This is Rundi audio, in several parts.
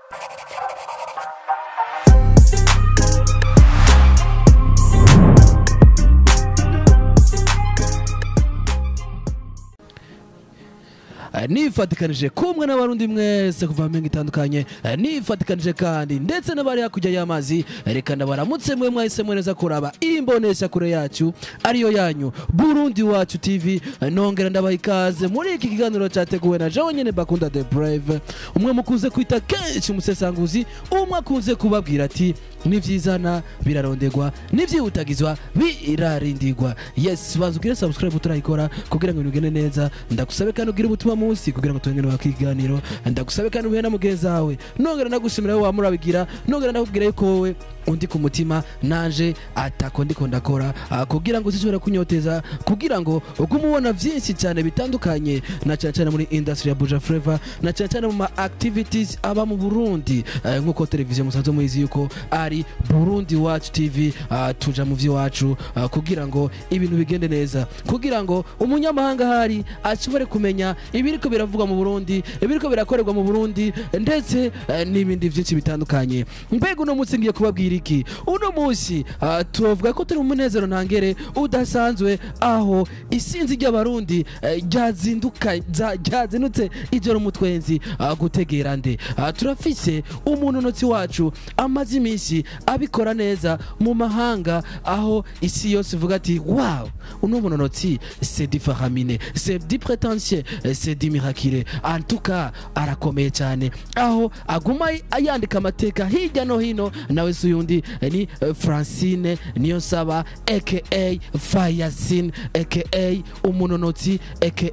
Eh, nifatikanije kumwe n'abarundi mwese kuva mu mingo itandukanye eh, nifatikanije kandi ndetse n'abari hakurya y'amazi eh, reka ndabaramutse mwe mwahisemo neza kuraba imbonesha kure yacu ariyo yanyu burundi wacu tv eh, nongera ndabaha ikaze muri iki kiganiro cyateguwe na jewe nyene bakunda the brave umwe mukunze kwita kenshi umusesanguzi umwe akunze kubabwira ati nivyizana birarondegwa nivyihutagizwa birarindigwa yes banza ugire subscribe utarayikora kugira ngo ibintu bigende neza ndagusabe kandi ugire ubutumwa munsi kugira ngo tuengene wakiganiro ndagusabe kandi ubuhe na mugenzi wawe nongera ndagushimira wowe wamurabigira nongera ndakubwira yuko wowe undi ku mutima nanje atako ndiko ndakora ah, kugira ngo uzishobora kunyoteza kugira ngo ugume ubona vyinshi cyane bitandukanye na cyane cyane muri industry ya Buja Flavor na cyane cyane mu ma activities aba mu Burundi Eh, nk'uko televiziyo musanzwe muyizi yuko ari Burundi Watch TV ah, tuja mu vy'iwacu ah, kugira ngo ibintu bigende neza kugira ngo umunyamahanga hari ashobore kumenya ibiriko biravugwa mu Burundi ibiriko birakorerwa mu Burundi ndetse eh, n'ibindi vyinshi bitandukanye mbega uno munsi ngiye kubabwira iki uno munsi ah, tuvuga ko turi mu munezero ntangere udasanzwe aho isinzi ry'abarundi eh, ryazinduka za- ryazindutse ijoro mu twenzi ah, gutegera nde Ah, turafise umunonotsi wacu amaze iminsi abikora neza mu mahanga aho isi yose ivuga ati wow uno munonotsi c'est du faramine c'est du prétentieux eh, c'est du miracle en tout cas arakomeye cyane aho aguma yandika amateka hirya no hino nawe si uyundi eh, ni eh, francine niyo saba aka fayasin aka umunonotsi aka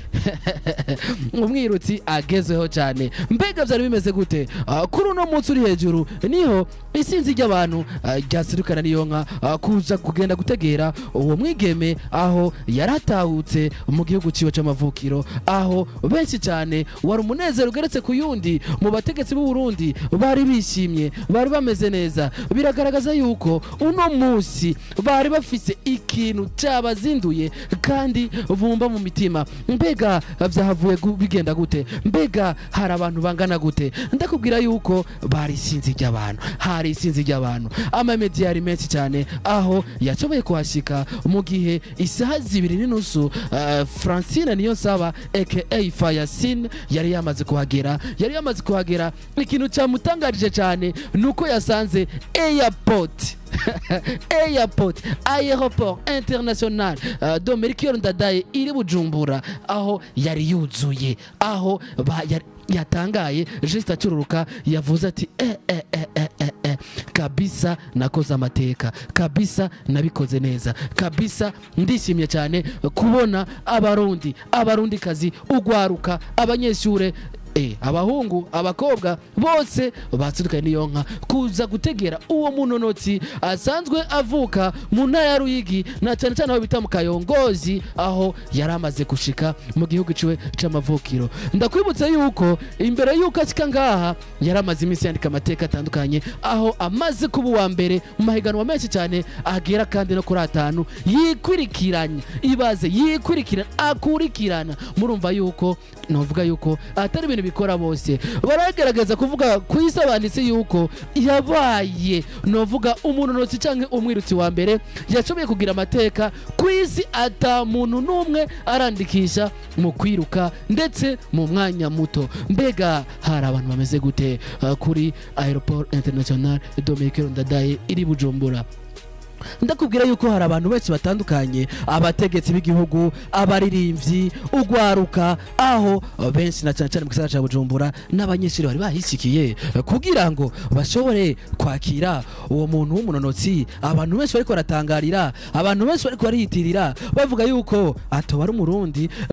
umwirutsi agezweho cyane mbega byari bimeze gute Ah, kuri uno munsi uri hejuru niho isinzi ry'abantu ah, ryaserukana n'iyo nka ah, kuza kugenda gutegera uwo mwigeme aho yaratahutse mu gihugu ciwe c'amavukiro aho benshi cyane wari umunezero ugeretse ku yundi mu bategetsi b'u Burundi bari bishimye bari bameze neza biragaragaza yuko uno munsi bari bafise ikintu cyabazinduye kandi bumva mu mitima mbega vyahavuye gu- bigenda gute mbega hari abantu bangana gute ndakubwira yuko bari isinzi ry'abantu hari isinzi ry'abantu amamediya yari menshi cyane aho yashoboye kuhashika mu gihe isaha zibiri n'inusu uh, francine niyo saba aka fayasin yari yamaze kuhagera yari yamaze kuhagera ikintu cyamutangarije cyane ni uko yasanze airport airport aeroport international uh, de Melchior Ndadaye iri Bujumbura aho yari yuzuye aho ba- yari- yatangaye juste acururuka yavuze ati eh, eh, eh, eh, eh, eh. kabisa nakoze amateka kabisa nabikoze neza kabisa ndishimye cyane kubona abarundi abarundi kazi ugwaruka abanyeshure Eh, abahungu abakobwa bose batsirukanye n'iyo nka kuza gutegera uwo munonotsi asanzwe avuka mu ntara ya ruyigi na cyane cyane aho bita mu kayongozi aho yari amaze gushika mu gihugu ciwe c'amavukiro ndakwibutsa yuko imbere yuko ashika ngaha yari amaze iminsi yandika amateka atandukanye aho amaze kuba uwa mbere mu mahiganwa menshi cyane agera kandi no kuri atanu yikurikiranya ibaze yikurikirana akurikirana murumva yuko novuga yuko atari ibintu bikora bose baragerageza kuvuga ku isi banditse yuko yabaye novuga umunonotsi cyangwa umwirutsi wa mbere yashoboye kugira amateka ku isi ata muntu n'umwe arandikisha mu kwiruka ndetse mu mwanya muto mbega hari abantu bameze gute uh, kuri aeroport international Dominique Ndadaye iri Bujumbura ndakubwira yuko hari abantu benshi batandukanye abategetsi b'igihugu abaririmbyi ugwaruka aho benshi na cyane cyane mu gisagara cya bujumbura n'abanyeshuri bari bahisikiye kugira ngo bashobore kwakira uwo muntu w'umunonotsi abantu benshi bariko baratangarira abantu benshi bariko bariyitirira bavuga yuko atoba ari umurundi